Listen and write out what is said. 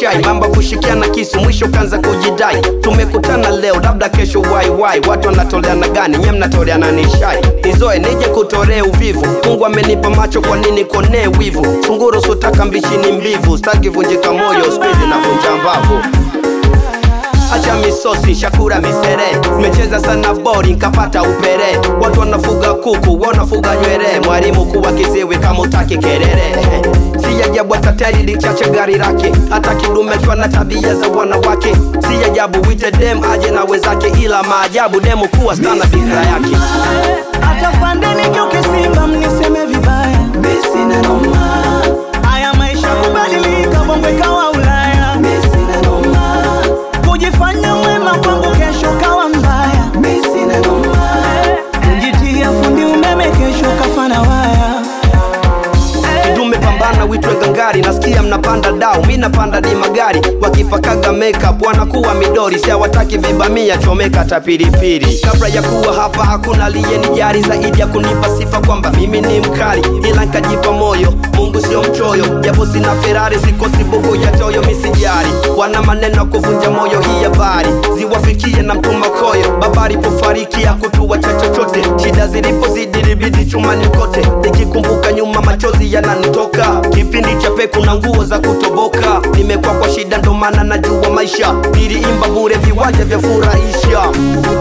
chai mamba kushikia na kisu mwisho kanza kujidai tumekutana leo labda kesho waiwai watu wanatoleana gani nye mnatoleana nishai nizoe nije kutorea uvivu mungu amenipa macho kwa nini konee wivu sunguru sutaka mbichini mbivu staki vunjika moyo skuizi na vunja mbavu acha misosi shakura misere mecheza sana bori nkapata upere watu wanafuga kuku wanafuga nywere mwalimu kuwa kiziwi kama utaki kerere si ajabu hata teri lichache gari lake hata kidume kiwa na tabia za wanawake si ajabu wite dem aje na wezake ila maajabu demu kuwa stana bikra yake hata fandeni geuke simba mniseme vibaya Sina noma, haya maisha kubadilika bongo ikawa ulaya sina noma, kujifanya mwema kwangu kesho kawa mbaya sina noma. kujitia fundi umeme kesho kafana waya kidume pambana witwe gangari nasikia mnapanda dau mi napanda di magari wakipakaga makeup wanakuwa midori si hawataki vibamia chomeka tapiripiri kabla ya kuwa hapa hakuna aliyenijari zaidi ya kunipa sifa kwamba mimi ni mkali ila nkajipa moyo mungu sio mchoyo japo sina ferari sikosi buku ya toyo misijari wana maneno ya kuvunja moyo hii habari ziwafikie na mtuma koyo baba alipofariki hakutuacha chochote shida zilipozidi libidi chumani kote nikikumbuka nyuma machozi yananitoka kipindi cha peku na nguo za kutoboka nimekwa kwa shida ndo maana najua maisha niliimba bure viwanja vya furahisha